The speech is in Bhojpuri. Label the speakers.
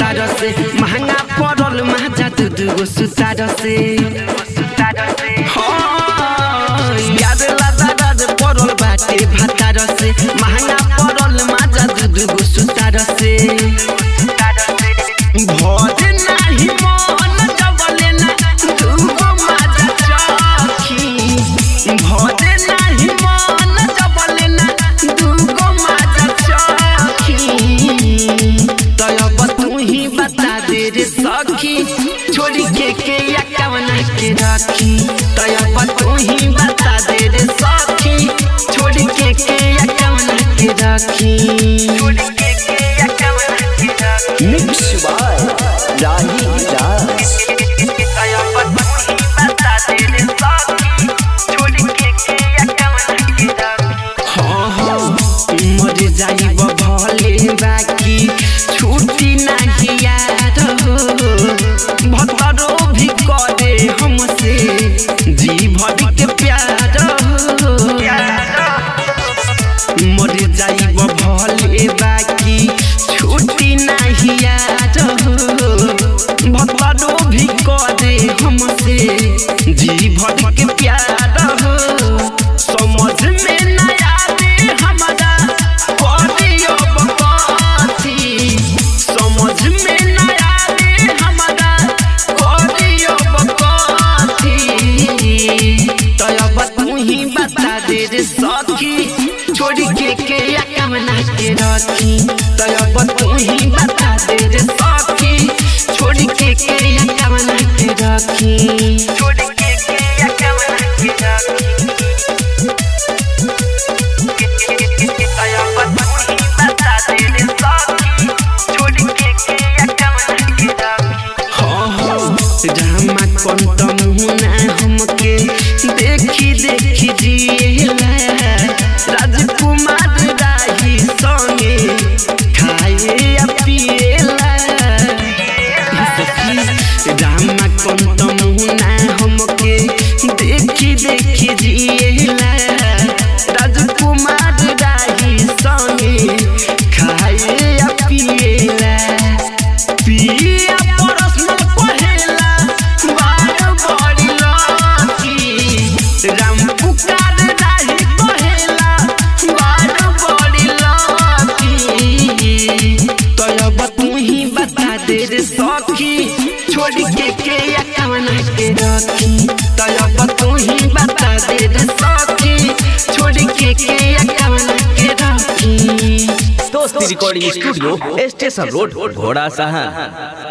Speaker 1: भतार से महंगा पड़ल माजा दू दूगो सुतार से हाँ, याद लादा राज पड़ल बाटे भतार से महंगा पड़ल माजा दू दूगो सुतार से भोज नाही मन जबले ना दूगो माजा चखी भोज नाही मन जबले ना दूगो माजा चखी तब तू ही बता दे रे सखी छोड़ी के के या कवना के रखी तब तू ही बता दे रे सखी छोड़ी के के या कवना के रखी छोड़ी के के या कवना के रखी
Speaker 2: मिक्स बाय राही राज
Speaker 1: हाँ हाँ मर जाइब भले बाकी छुट्टी नहीं याद हो भतरो भी करे हमसे जी भर के प्यार हो मर जाइब भले बाकी छुट्टी नहीं याद हो भतरो भी करे हमसे जी भर के प्यार हो समझ में न आवे हमारा करियो बकवासी समझ में न आवे हमारा करियो बकवासी तब तू ही बता दे रे सखी छोड़ के के या कमना के रखी तब तू ही बता दे रे सखी छोड़ के के या कमना के रखी छोड़ के के या कमना के रखी रामा कंत मुहना हमके देखी देखी जिएला राजकुमार राही संगे खाए या पिएला रामा कंत मुहना हमके देखी देखी जिएला राजकुमार राही संगे खाए या पिएला पिया परस्मल पहेला बार बड़ी लकी राम पुकार राही पहेला बार बड़ी लकी तब तू ही बता दे रे सखी छोड़ के के या कवना के रखी तब तू ही बता दे रे सखी छोड़ के के या कवना के रखी
Speaker 2: दोस्ती रिकॉर्डिंग स्टूडियो स्टेशन रोड घोड़ा सहा